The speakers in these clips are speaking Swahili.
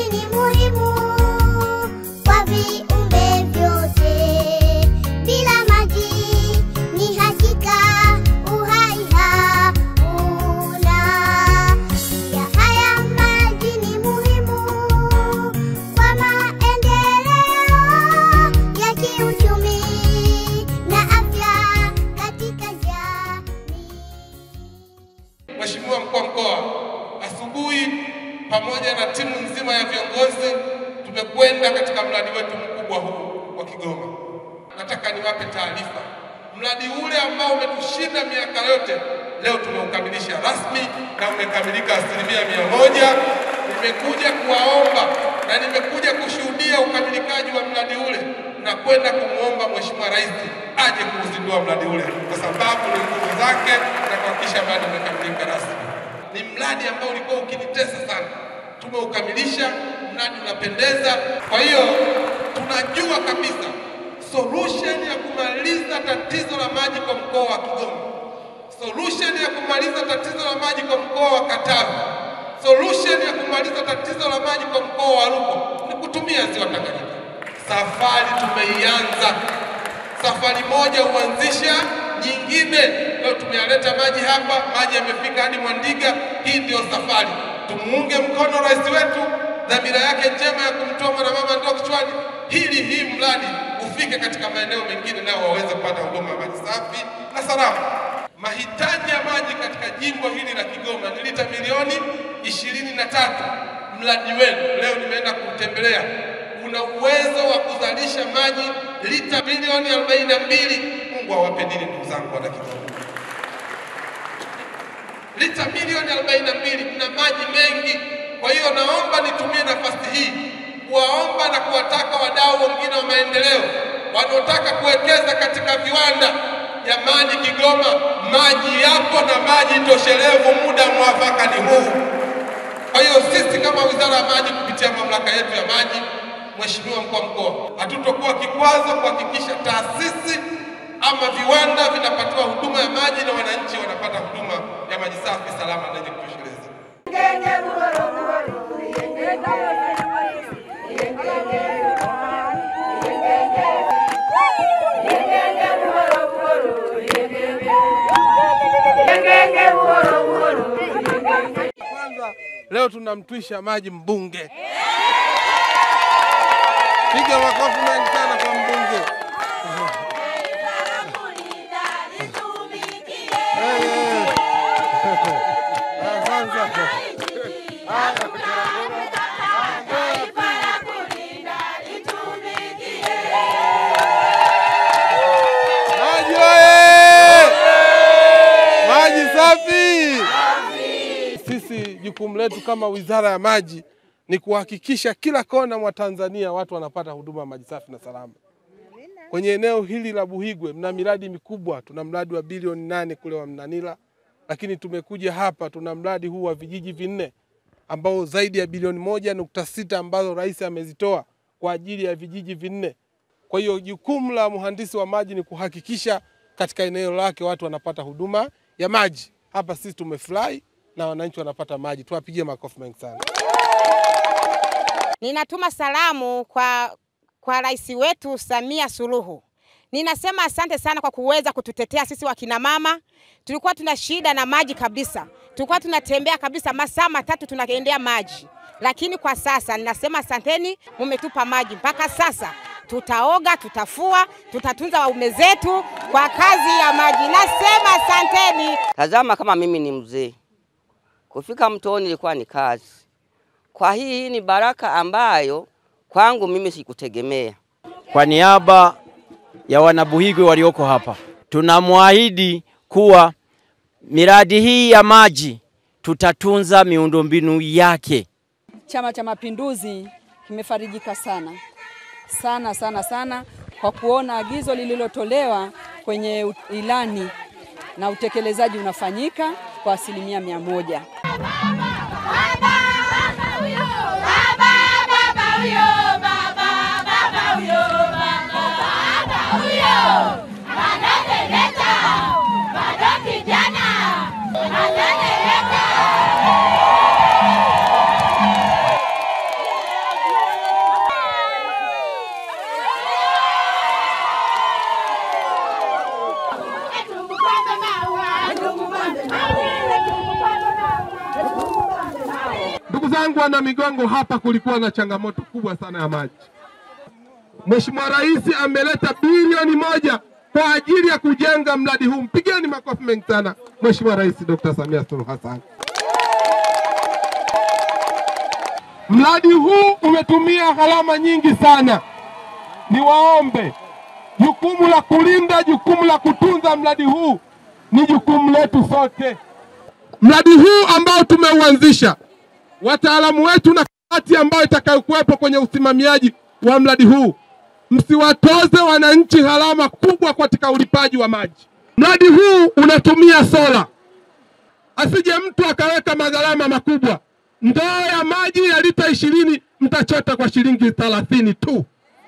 ni muhimu kwa viumbe vyote. Bila maji ni hakika uhai hakuna. Ya haya maji ni muhimu kwa maendeleo ya kiuchumi na afya katika jamii. Mheshimiwa mkuu wa mkoa, asubuhi pamoja na timu nzima ya viongozi tumekwenda katika mradi wetu mkubwa huu wa Kigoma. Nataka niwape taarifa, mradi ule ambao umetushinda miaka yote leo tumeukamilisha rasmi na umekamilika asilimia mia moja. Nimekuja kuwaomba na nimekuja kushuhudia ukamilikaji wa mradi ule na kwenda kumwomba Mheshimiwa Rais aje kuuzindua mradi ule kwa sababu ni nguvu zake na kuhakikisha mradi umekamilika rasmi. Ni mradi ambao ulikuwa ukinitesa sana, tumeukamilisha, mradi unapendeza. Kwa hiyo tunajua kabisa solution ya kumaliza tatizo la maji kwa mkoa wa Kigoma, solution ya kumaliza tatizo la maji kwa mkoa wa Katavi, solution ya kumaliza tatizo la maji kwa mkoa wa Rukwa ni kutumia ziwa Tanganyika. Safari tumeianza, safari moja huanzisha nyingine. Leo tumeyaleta maji hapa, maji yamefika hadi Mwandiga. Hii ndiyo safari. Tumuunge mkono rais wetu, dhamira yake njema ya kumtoa mwanamama ndoo kichwani, hili hii mradi ufike katika maeneo mengine, nao waweze kupata huduma ya maji safi na salama. Mahitaji ya maji katika jimbo hili la Kigoma ni lita milioni ishirini na tatu. Mradi wenu leo nimeenda kuutembelea una uwezo wa kuzalisha maji lita milioni arobaini na mbili. Mungu awape nini ndugu zangu wana Kigoma, lita milioni arobaini na mbili, mna maji mengi. Kwa hiyo naomba nitumie nafasi hii kuwaomba na kuwataka wadau wengine wa maendeleo wanaotaka kuwekeza katika viwanda. Jamani, Kigoma maji yapo na maji toshelevu, muda mwafaka ni huu. Kwa hiyo sisi kama Wizara ya Maji kupitia mamlaka yetu ya maji, Mheshimiwa mkuu wa mkoa, hatutokuwa kikwazo kuhakikisha taasisi ama viwanda vinapatiwa huduma ya maji na wananchi wanapata huduma ya maji safi, salama na yenye kutosheleza. Kwanza leo tunamtwisha maji mbunge. Piga makofi mengi sana kwa mbunge. Eh, eh. Asante. Maji oye! Maji safi! Sisi jukumu letu kama Wizara ya Maji ni kuhakikisha kila kona mwa Tanzania watu wanapata huduma ya maji safi na salama. Kwenye eneo hili la Buhigwe mna miradi mikubwa, tuna mradi wa bilioni nane kule wa Mnanila, lakini tumekuja hapa tuna mradi huu wa vijiji vinne ambao zaidi ya bilioni moja nukta sita ambazo rais amezitoa kwa ajili ya vijiji vinne. Kwa hiyo jukumu la mhandisi wa maji ni kuhakikisha katika eneo lake watu wanapata huduma ya maji. Hapa sisi tumefurahi na wananchi wanapata maji, tuwapigie makofi mengi sana. Ninatuma salamu kwa, kwa rais wetu Samia Suluhu. Ninasema asante sana kwa kuweza kututetea sisi wakina mama. Tulikuwa tuna shida na maji kabisa, tulikuwa tunatembea kabisa masaa matatu tunaendea maji, lakini kwa sasa ninasema asanteni, mumetupa maji mpaka sasa. Tutaoga, tutafua, tutatunza waume zetu kwa kazi ya maji. Nasema asanteni. Tazama, kama mimi ni mzee, kufika mtoni ilikuwa ni kazi. Kwa hii hii ni baraka ambayo kwangu mimi sikutegemea. Kwa niaba ya wanabuhigwe walioko hapa, tunamwahidi kuwa miradi hii ya maji tutatunza miundombinu yake. Chama cha Mapinduzi kimefarijika sana sana sana sana kwa kuona agizo lililotolewa kwenye ilani na utekelezaji unafanyika kwa asilimia mia moja. zangu wana Migongo, hapa kulikuwa na changamoto kubwa sana ya maji. Mheshimiwa Rais ameleta bilioni moja kwa ajili ya kujenga mradi huu. Mpigeni makofi mengi sana Mheshimiwa Rais Dr. Samia Suluhu Hassan. Mradi huu umetumia gharama nyingi sana. Niwaombe, jukumu la kulinda, jukumu la kutunza mradi huu ni jukumu letu sote. Mradi huu ambao tumeuanzisha, wataalamu wetu na kamati ambayo itakayokuwepo kwenye usimamiaji wa mradi huu, msiwatoze wananchi gharama kubwa katika ulipaji wa maji. Mradi huu unatumia sola, asije mtu akaweka magharama makubwa. Ndoo ya maji ya lita ishirini mtachota kwa shilingi thelathini tu.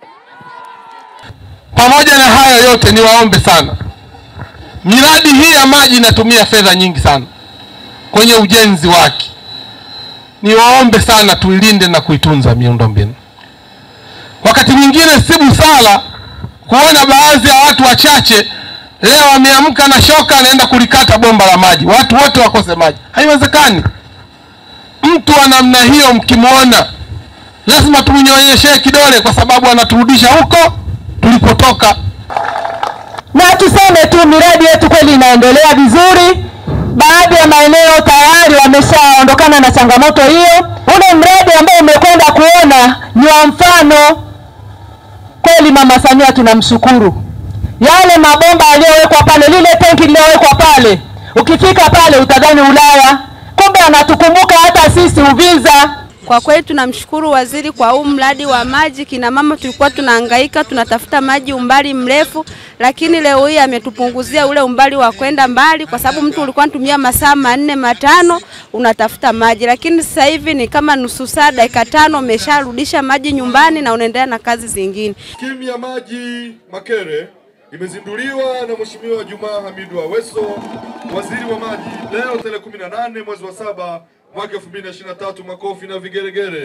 Pamoja na haya yote, niwaombe sana, miradi hii ya maji inatumia fedha nyingi sana kwenye ujenzi wake. Niwaombe sana tuilinde na kuitunza miundombinu. Wakati mwingine si busara kuona baadhi ya watu wachache leo wameamka na shoka, anaenda kulikata bomba la maji, watu wote wakose maji. Haiwezekani. Mtu wa namna hiyo mkimwona, lazima tumnyonyeshee kidole, kwa sababu anaturudisha huko tulipotoka. na tuseme tu miradi yetu kweli inaendelea vizuri. Baadhi ya maeneo tayari wameshaondokana na changamoto hiyo. Ule mradi ambao umekwenda kuona ni wa mfano kweli. Mama Samia tunamshukuru, yale mabomba yaliyowekwa pale, lile tenki lililowekwa pale, ukifika pale utadhani Ulaya, kumbe anatukumbuka hata sisi Uvinza. Kwa kweli tunamshukuru waziri kwa huu mradi wa maji. Kina mama tulikuwa tunahangaika tunatafuta maji umbali mrefu, lakini leo hii ametupunguzia ule umbali wa kwenda mbali, kwa sababu mtu ulikuwa unatumia masaa manne matano unatafuta maji, lakini sasa hivi ni kama nusu saa, dakika tano umesharudisha maji nyumbani na unaendelea na kazi zingine. Skimu ya maji Makere imezinduliwa na Mheshimiwa Jumaa Hamidu Aweso, waziri wa maji, leo tarehe 18 mwezi wa saba mwaka 2023. Makofi na vigeregere.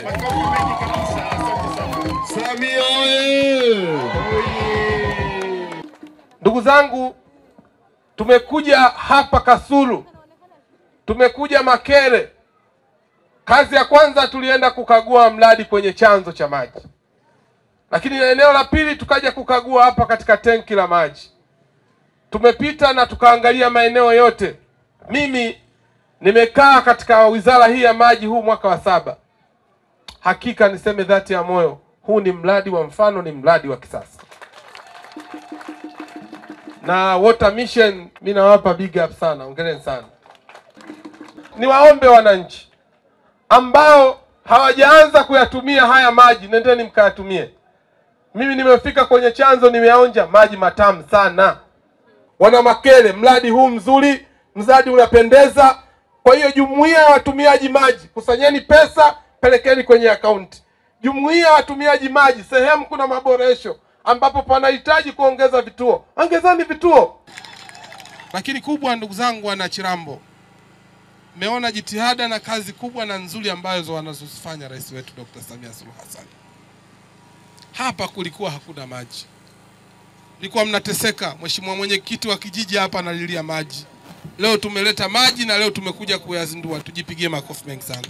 Samia oye! Ndugu zangu, tumekuja hapa Kasulu, tumekuja Makere. Kazi ya kwanza tulienda kukagua mradi kwenye chanzo cha maji, lakini eneo la pili tukaja kukagua hapa katika tenki la maji. Tumepita na tukaangalia maeneo yote. Mimi nimekaa katika wizara hii ya maji huu mwaka wa saba. Hakika niseme dhati ya moyo, huu ni mradi wa mfano, ni mradi wa kisasa na Water Mission mi nawapa big up sana, ongereni sana. Niwaombe wananchi ambao hawajaanza kuyatumia haya maji, nendeni mkayatumie. Mimi nimefika kwenye chanzo, nimeonja maji matamu sana. Wana Makere, mradi huu mzuri, mradi unapendeza. Kwa hiyo jumuiya ya watumiaji maji, kusanyeni pesa, pelekeni kwenye akaunti. Jumuiya ya watumiaji maji, sehemu kuna maboresho ambapo panahitaji kuongeza vituo, ongezeni vituo. Lakini kubwa, ndugu zangu wana Chirambo, mmeona jitihada na kazi kubwa na nzuri ambazo wanazozifanya rais wetu Dr. Samia Suluhu Hassan. Hapa kulikuwa hakuna maji, mlikuwa mnateseka. Mheshimiwa mwenyekiti wa kijiji hapa analilia maji, leo tumeleta maji na leo tumekuja kuyazindua. Tujipigie makofi mengi sana.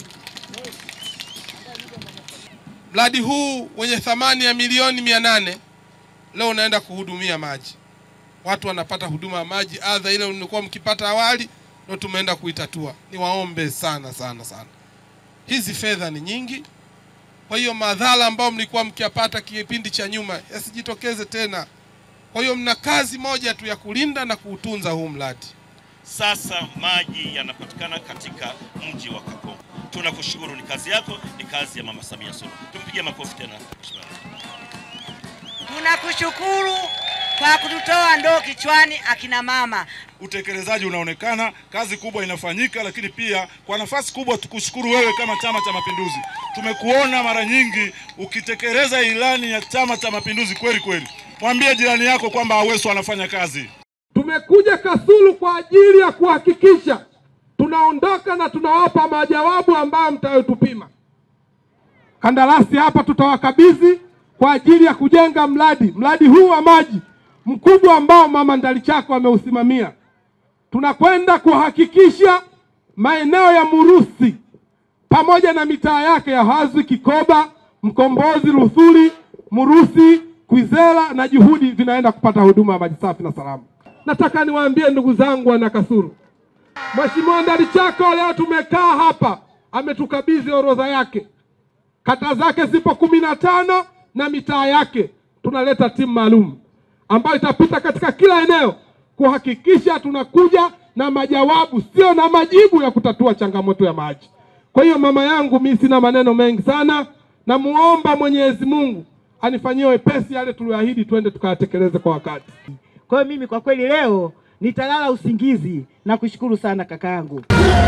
Mradi huu wenye thamani ya milioni mia nane leo unaenda kuhudumia maji, watu wanapata huduma ya maji, adha ile mlikuwa mkipata awali ndio tumeenda kuitatua. Niwaombe sana sana sana, hizi fedha ni nyingi, kwa hiyo madhara ambayo mlikuwa mkiyapata kipindi cha nyuma yasijitokeze tena. Kwa hiyo mna kazi moja tu ya kulinda na kuutunza huu mradi. Sasa maji yanapatikana katika mji wa Kakonko. Tunakushukuru, ni kazi yako, ni kazi ya Mama Samia Suluhu. Tumpigie makofi tena. Mheshimiwa. Tunakushukuru kwa kututoa ndoo kichwani akina mama. Utekelezaji unaonekana, kazi kubwa inafanyika, lakini pia kwa nafasi kubwa tukushukuru wewe kama Chama cha Mapinduzi. Tumekuona mara nyingi ukitekeleza ilani ya Chama cha Mapinduzi kweli kweli. Mwambie jirani yako kwamba Aweso anafanya kazi. Tumekuja Kasulu kwa ajili ya kuhakikisha tunaondoka na tunawapa majawabu ambayo mtayotupima. Kandarasi hapa tutawakabidhi kwa ajili ya kujenga mradi mradi huu wa maji mkubwa ambao mama Ndalichako ameusimamia. Tunakwenda kuhakikisha maeneo ya Murusi pamoja na mitaa yake ya Hazwi, Kikoba, Mkombozi, Ruthuli, Murusi, Kwizera na Juhudi vinaenda kupata huduma ya maji safi na salama. Nataka niwaambie ndugu zangu wana Kasulu, Mheshimiwa Ndalichako leo tumekaa hapa, ametukabidhi orodha yake, kata zake zipo kumi na tano na mitaa yake. Tunaleta timu maalum ambayo itapita katika kila eneo kuhakikisha tunakuja na majawabu, sio na majibu ya kutatua changamoto ya maji. Kwa hiyo mama yangu, mimi sina maneno mengi sana, namuomba Mwenyezi Mungu anifanyie wepesi yale tuliyoahidi, twende tukayatekeleze kwa wakati. Kwa hiyo mimi kwa kweli leo nitalala usingizi na kushukuru sana kaka yangu.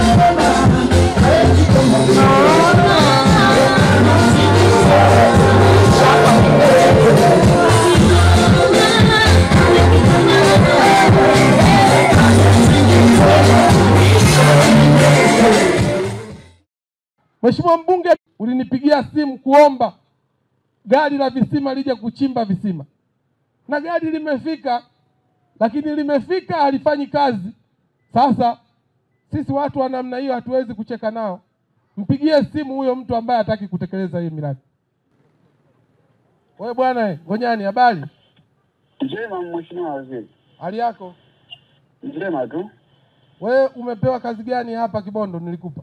Mheshimiwa mbunge, ulinipigia simu kuomba gari la visima lije kuchimba visima, na gari limefika, lakini limefika halifanyi kazi. Sasa sisi watu wa namna hiyo hatuwezi kucheka nao. Mpigie simu huyo mtu ambaye hataki kutekeleza hiyo miradi. Wewe bwana, eh, Ngonyani, habari? Njema Mheshimiwa Waziri. Hali yako? Njema tu. Wewe umepewa kazi gani hapa Kibondo nilikupa?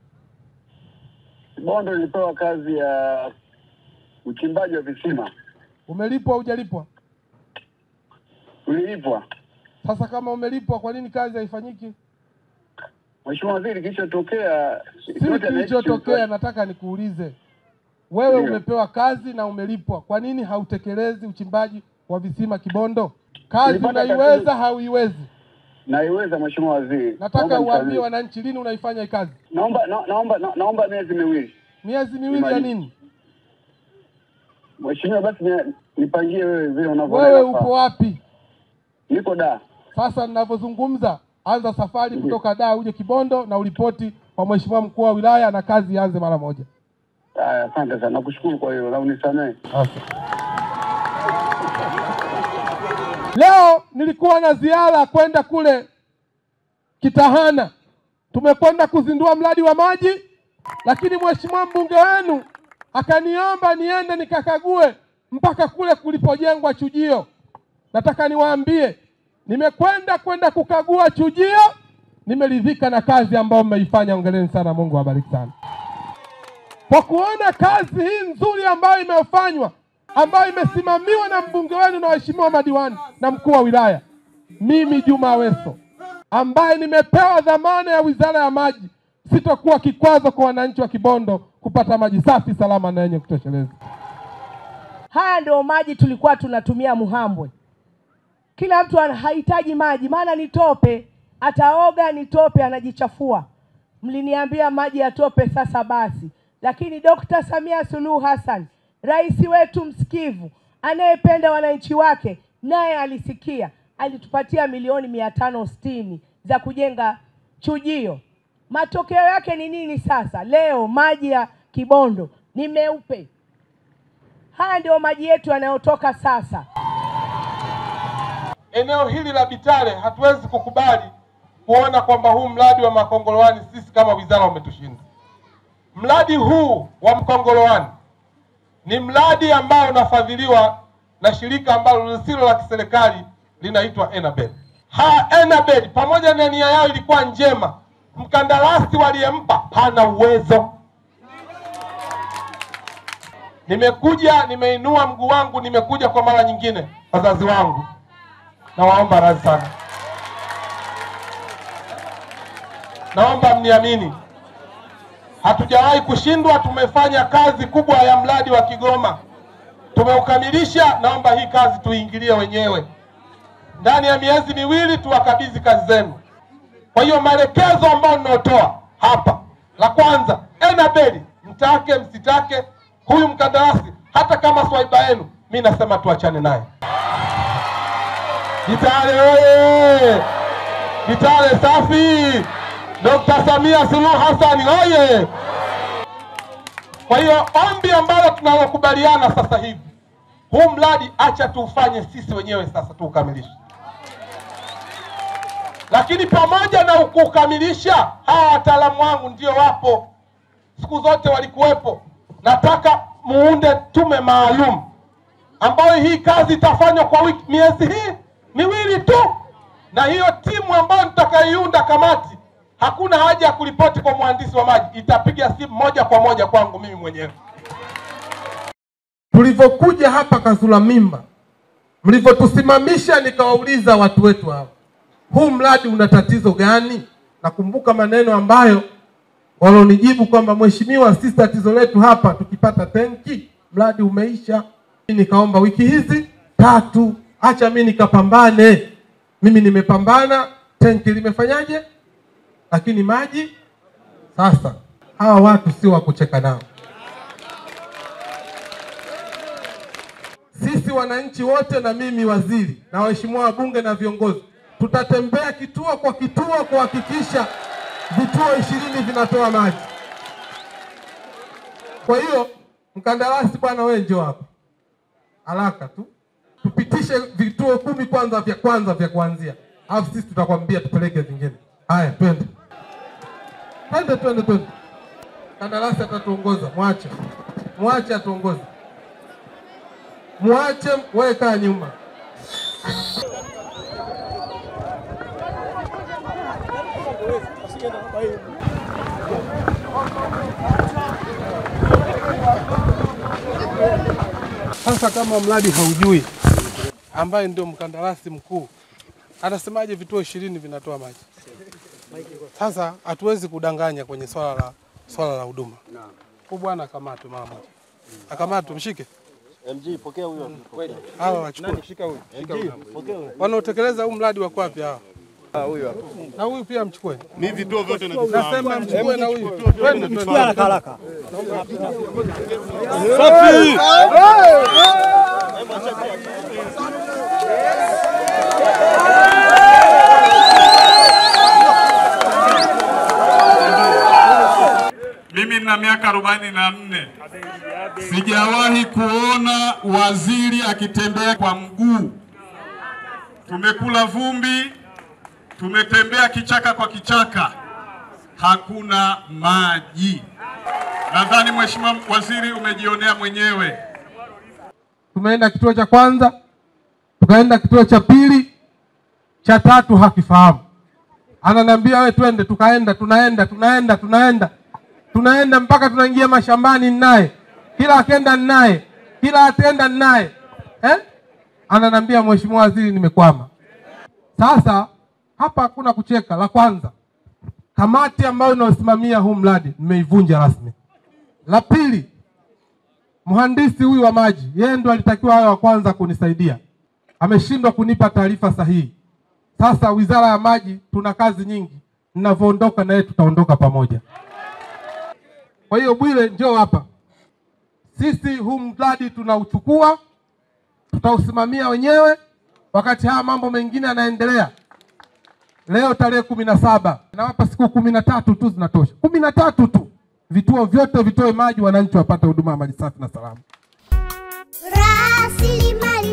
Bondo nilipewa kazi ya uchimbaji wa visima. Umelipwa au hujalipwa? Ulilipwa. Sasa kama umelipwa, kwa nini kazi haifanyiki? Mheshimiwa Waziri, kilichotokea Si kilichotokea, nataka nikuulize wewe, Ndio. umepewa kazi na umelipwa, kwa nini hautekelezi uchimbaji wa visima Kibondo? Kazi Nilipata unaiweza, kazi- hauiwezi? Naiweza Mheshimiwa Waziri. Nataka Naomba uwaambie nisamehe. wananchi lini unaifanya hii kazi. Naomba na, naomba na, naomba miezi miwili. Miezi miwili ya Imani. nini? Mheshimiwa, basi ni- nipangie wewe vile unavyoona. Wewe inafaa. upo wapi? Niko da. Sasa ninavyozungumza, anza safari kutoka Dar uje Kibondo na uripoti kwa mheshimiwa mkuu wa wilaya na kazi ianze mara moja. Haya, asante sana. Nakushukuru kwa hiyo na unisamehe. Leo nilikuwa na ziara kwenda kule Kitahana, tumekwenda kuzindua mradi wa maji, lakini mheshimiwa mbunge wenu akaniomba niende nikakague mpaka kule kulipojengwa chujio. Nataka niwaambie, nimekwenda kwenda kukagua chujio, nimeridhika na kazi ambayo mmeifanya. Ongeleni sana, Mungu awabariki sana kwa kuona kazi hii nzuri ambayo imefanywa ambayo imesimamiwa na mbunge wenu na waheshimiwa madiwani na mkuu wa wilaya. Mimi Juma Aweso ambaye nimepewa dhamana ya wizara ya maji, sitokuwa kikwazo kwa wananchi wa Kibondo kupata maji safi, salama na yenye kutosheleza. Haya ndio maji tulikuwa tunatumia Muhambwe. Kila mtu ana- hahitaji maji, maana ni tope, ataoga ni tope, anajichafua. Mliniambia maji ya tope, sasa basi. Lakini Dkt. Samia Suluhu Hassan, rais wetu msikivu, anayependa wananchi wake, naye alisikia, alitupatia milioni mia tano sitini za kujenga chujio. Matokeo yake ni nini sasa? Leo maji ya Kibondo ni meupe. Haya ndio maji yetu yanayotoka sasa. Eneo hili la Bitare hatuwezi kukubali kuona kwamba huu mradi wa Makongolowani sisi kama wizara umetushinda. Mradi huu wa Mkongolowani ni mradi ambao unafadhiliwa na shirika ambalo lisilo la kiserikali linaitwa Enabel. Ha, Enabel pamoja na nia yao ilikuwa njema, mkandarasi waliyempa hana uwezo. Nimekuja, nimeinua mguu wangu, nimekuja kwa mara nyingine, wazazi wangu nawaomba radhi sana, naomba mniamini, hatujawahi kushindwa. Tumefanya kazi kubwa ya mradi wa Kigoma, tumeukamilisha. Naomba hii kazi tuiingilie wenyewe, ndani ya miezi miwili tuwakabidhi kazi zenu. Kwa hiyo maelekezo ambayo ninayotoa hapa, la kwanza, Enabeli mtake msitake, huyu mkandarasi hata kama swaiba yenu, mi nasema tuachane naye. Kitale oye! Kitale safi! Dr. Samia Suluhu Hassan oye! Kwa hiyo ombi ambalo tunalokubaliana sasa hivi, huu mradi acha tuufanye sisi wenyewe sasa tuukamilishe, lakini pamoja na kukamilisha, hawa wataalamu wangu ndio wapo, siku zote walikuwepo. Nataka muunde tume maalum ambayo hii kazi itafanywa kwa wiki miezi hii miwili tu, na hiyo timu ambayo nitakaiunda kamati, hakuna haja ya kuripoti kwa mhandisi wa maji, itapiga simu moja kwa moja kwangu mimi mwenyewe. Tulivyokuja hapa Kazula Mimba, mlivyotusimamisha, nikawauliza watu wetu hawa, huu mradi una tatizo gani? Nakumbuka maneno ambayo walonijibu kwamba mheshimiwa, sisi tatizo letu hapa tukipata tenki mradi umeisha. Mimi Nikaomba wiki hizi tatu, acha mimi nikapambane. Mimi nimepambana, tenki limefanyaje? Lakini maji sasa, hawa watu sio wa kucheka nao. Sisi wananchi wote na mimi waziri na waheshimiwa wabunge na viongozi tutatembea kituo kwa kituo kuhakikisha vituo ishirini vinatoa maji. Kwa hiyo mkandarasi, bwana, wewe njoo hapa haraka tu, tupitishe vituo kumi kwanza vya kwanza vya kuanzia, alafu sisi tutakwambia tupeleke vingine. Haya, twende twende twende twende. Kandarasi atatuongoza, mwache mwache atuongoze, mwache wewe, kaa nyuma. Sasa kama mradi haujui, ambaye ndio mkandarasi mkuu anasemaje vituo ishirini vinatoa maji? Sasa hatuwezi kudanganya kwenye swala la swala la huduma. Huyu bwana akamatwe mara moja, akamatwe, mshike MG pokea huyo. hawa wachukue, Nani? Shika huyo. Shika MG, huyo. pokea huyo. wanaotekeleza huu mradi wako wapi hawa? Huyu hapa. Na huyu pia mchukue. Mimi vituo vyote navifahamu. Nasema mchukue na huyu. Vituo vyote Twende navifahamu. twende. Haraka, haraka. Safi. Mimi nina miaka arobaini na nne sijawahi kuona waziri akitembea kwa mguu. Tumekula vumbi, tumetembea kichaka kwa kichaka, hakuna maji. Nadhani Mheshimiwa Waziri umejionea mwenyewe. Tumeenda kituo cha kwanza, tukaenda kituo cha pili, cha tatu hakifahamu. Ananiambia we, twende. Tukaenda, tunaenda, tunaenda, tunaenda, tunaenda mpaka tunaingia mashambani naye, kila akenda naye, kila atenda naye eh? Ananiambia Mheshimiwa Waziri, nimekwama. Sasa hapa hakuna kucheka. La kwanza, kamati ambayo inayosimamia huu mradi nimeivunja rasmi. La pili, mhandisi huyu wa maji, yeye ndo alitakiwa awe wa kwanza kunisaidia, ameshindwa kunipa taarifa sahihi. Sasa wizara ya maji tuna kazi nyingi, ninavyoondoka na yeye tutaondoka pamoja. Kwa hiyo Bwire, njoo hapa. Sisi huu mradi tunauchukua, tutausimamia wenyewe, wakati haya mambo mengine yanaendelea. Leo tarehe kumi na saba nawapa siku kumi na tatu tu zinatosha, kumi na tatu tu, vituo vyote vitoe maji, wananchi wapate huduma ya maji safi na salama. Rasilimali